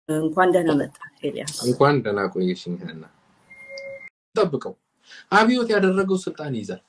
እንኳን ደህና መጣ ኤልያስ። እንኳን ደህና ቆየሽኝ ሀና። ጠብቀው አብዮት ያደረገው ስልጣን ይይዛል።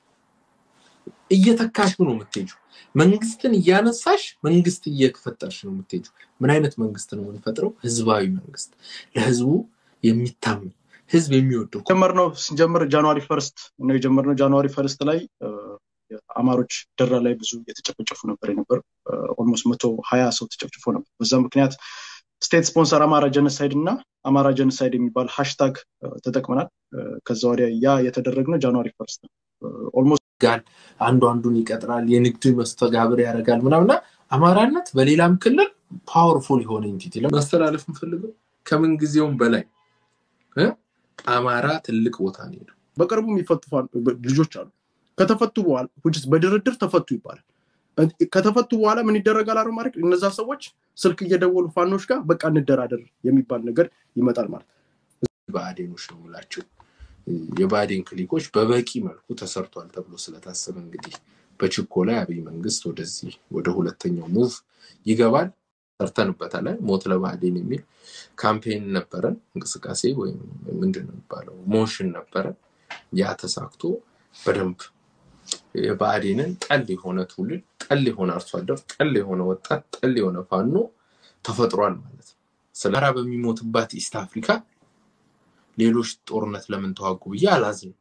እየተካሽ ነው የምትሄጂው። መንግስትን እያነሳሽ መንግስት እየፈጠርሽ ነው የምትሄጂው። ምን አይነት መንግስት ነው የምንፈጥረው? ህዝባዊ መንግስት፣ ለህዝቡ የሚታመን ህዝብ የሚወደው ጀመርነው ስንጀምር ጃንዋሪ ፈርስት ነው የጀመርነው። ጃንዋሪ ፈርስት ላይ አማሮች ደራ ላይ ብዙ የተጨፈጨፉ ነበር የነበር ኦልሞስት መቶ ሀያ ሰው ተጨፍጭፎ ነበር። በዛ ምክንያት ስቴት ስፖንሰር አማራ ጀነሳይድ እና አማራ ጀነሳይድ የሚባል ሃሽታግ ተጠቅመናል። ከዛ ወዲያ ያ የተደረግነው ጃንዋሪ ፈርስት ነው። ኦልሞስት ጋር አንዱ አንዱን ይቀጥራል፣ የንግድ መስተጋብር ያደርጋል ምናምና አማራነት በሌላም ክልል ፓወርፉል የሆነ ኢንቲቲ ማስተላለፍ እንፈልገው ከምን ጊዜውም በላይ እ አማራ ትልቅ ቦታ ነው ሄዱ። በቅርቡ የሚፈቱ ልጆች አሉ። ከተፈቱ በኋላ በድርድር ተፈቱ ይባላል። ከተፈቱ በኋላ ምን ይደረጋል? አረ ማለት እነዛ ሰዎች ስልክ እየደወሉ ፋኖች ጋር በቃ እንደራደር የሚባል ነገር ይመጣል ማለት ብአዴኖች ነው የምላቸው የብአዴን ክሊኮች በበቂ መልኩ ተሰርቷል ተብሎ ስለታሰበ እንግዲህ በችኮላ የአብይ መንግስት ወደዚህ ወደ ሁለተኛው ሙቭ ይገባል። ሰርተንበታል። ሞት ለብአዴን የሚል ካምፔን ነበረን፣ እንቅስቃሴ ወይም ምንድን ነው የሚባለው ሞሽን ነበረን። ያ ተሳክቶ በደንብ የብአዴንን ጠል የሆነ ትውልድ፣ ጠል የሆነ አርሶ አደር፣ ጠል የሆነ ወጣት፣ ጠል የሆነ ፋኖ ተፈጥሯል ማለት ነው። ስለ አማራ በሚሞትባት ኢስት አፍሪካ ሌሎች ጦርነት ለምን ተዋጉ ብዬ አላዝንም።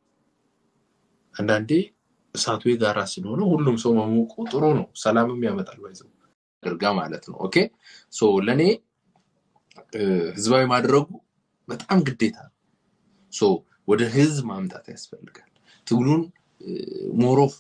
አንዳንዴ እሳቱ የጋራ ስለሆነ ሁሉም ሰው መሞቁ ጥሩ ነው፣ ሰላምም ያመጣል። ባይዘው አድርጋ ማለት ነው። ኦኬ ሶ ለእኔ ህዝባዊ ማድረጉ በጣም ግዴታ ነው። ሶ ወደ ህዝብ ማምጣት ያስፈልጋል። ትግሉን ሞሮፍ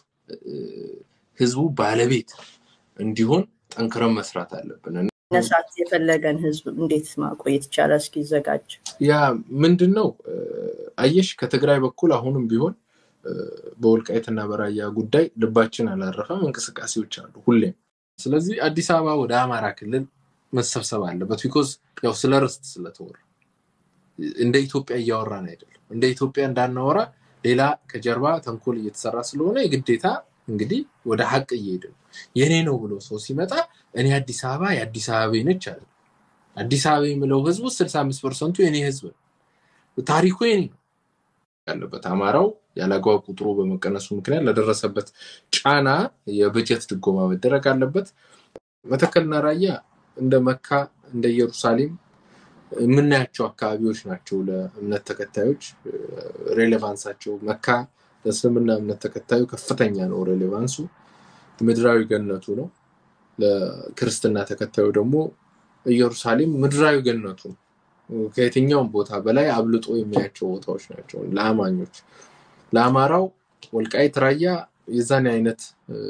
ህዝቡ ባለቤት እንዲሆን ጠንክረን መስራት አለብን። ነሳት የፈለገን ህዝብ እንዴት ማቆየት ይቻላል? እስኪዘጋጅ ያ ምንድን ነው አየሽ፣ ከትግራይ በኩል አሁንም ቢሆን በወልቃይትና በራያ ጉዳይ ልባችን አላረፈም። እንቅስቃሴዎች አሉ ሁሌም። ስለዚህ አዲስ አበባ ወደ አማራ ክልል መሰብሰብ አለበት። ቢኮዝ ያው ስለ ርስት ስለተወራ እንደ ኢትዮጵያ እያወራን አይደለም። እንደ ኢትዮጵያ እንዳናወራ ሌላ ከጀርባ ተንኮል እየተሰራ ስለሆነ የግዴታ እንግዲህ ወደ ሀቅ እየሄድ ነው። የኔ ነው ብሎ ሰው ሲመጣ እኔ አዲስ አበባ የአዲስ አበባ ነች አለ። አዲስ አበባ የምለው ህዝቡ ስልሳ አምስት ፐርሰንቱ የኔ ህዝብ ነው። ታሪኩ የኔ ነው ያለበት። አማራው ያለአግባብ ቁጥሩ በመቀነሱ ምክንያት ለደረሰበት ጫና የበጀት ድጎማ መደረግ አለበት። መተከልና ራያ እንደ መካ እንደ ኢየሩሳሌም የምናያቸው አካባቢዎች ናቸው። ለእምነት ተከታዮች ሬሌቫንሳቸው መካ ለእስልምና እምነት ተከታዩ ከፍተኛ ነው ሬሌቫንሱ፣ ምድራዊ ገነቱ ነው። ለክርስትና ተከታዩ ደግሞ ኢየሩሳሌም ምድራዊ ገነቱ ነው። ከየትኛውም ቦታ በላይ አብልጦ የሚያቸው ቦታዎች ናቸው ለአማኞች። ለአማራው ወልቃይት ራያ የዛን አይነት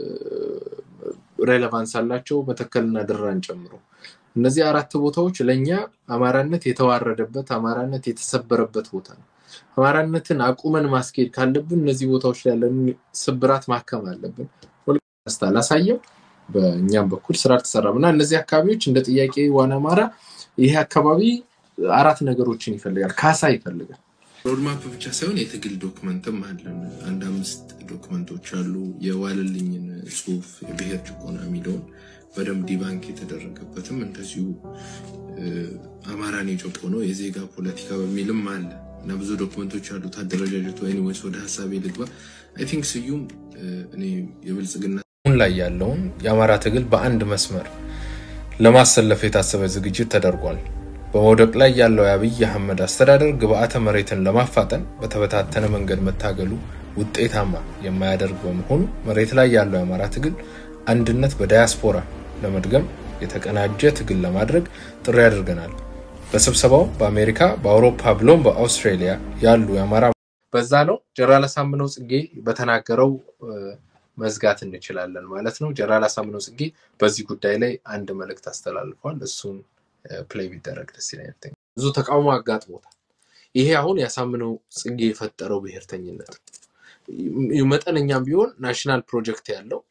ሬሌቫንስ አላቸው፣ መተከልና ድራን ጨምሮ። እነዚህ አራት ቦታዎች ለእኛ አማራነት የተዋረደበት አማራነት የተሰበረበት ቦታ ነው። አማራነትን አቁመን ማስኬድ ካለብን እነዚህ ቦታዎች ላይ ያለን ስብራት ማከም አለብን። ወልቃይት አላሳየም፣ በእኛም በኩል ስራ አልተሰራም እና እነዚህ አካባቢዎች እንደ ጥያቄ ዋና አማራ ይሄ አካባቢ አራት ነገሮችን ይፈልጋል። ካሳ ይፈልጋል። ሮድማፕ ብቻ ሳይሆን የትግል ዶክመንትም አለን። አንድ አምስት ዶክመንቶች አሉ። የዋለልኝን ጽሁፍ የብሔር ጭቆና የሚለውን በደንብ ዲባንክ የተደረገበትም እንደዚሁ አማራን የጨቆነው የዜጋ ፖለቲካ በሚልም አለ እና ብዙ ዶክመንቶች አሉት አደረጃጀቱ። ኤኒዌይስ ወደ ሀሳቤ ልግባ። አይ ቲንክ ስዩም እኔ የብልጽግና አሁን ላይ ያለውን የአማራ ትግል በአንድ መስመር ለማሰለፍ የታሰበ ዝግጅት ተደርጓል። በመውደቅ ላይ ያለው የአብይ አህመድ አስተዳደር ግብአተ መሬትን ለማፋጠን በተበታተነ መንገድ መታገሉ ውጤታማ የማያደርግ በመሆኑ መሬት ላይ ያለው የአማራ ትግል አንድነት በዳያስፖራ ለመድገም የተቀናጀ ትግል ለማድረግ ጥሪ አድርገናል። በስብሰባው በአሜሪካ፣ በአውሮፓ ብሎም በአውስትራሊያ ያሉ የአማራ በዛ ነው ጀነራል አሳምነው ጽጌ በተናገረው መዝጋት እንችላለን ማለት ነው። ጀነራል አሳምነው ጽጌ በዚህ ጉዳይ ላይ አንድ መልእክት አስተላልፏል። እሱን ፕሌይ ቢደረግ ደስ ይለኛል። ብዙ ተቃውሞ አጋጥሞታል። ይሄ አሁን ያሳምነው ጽጌ የፈጠረው ብሔርተኝነት ነው። መጠነኛም ቢሆን ናሽናል ፕሮጀክት ያለው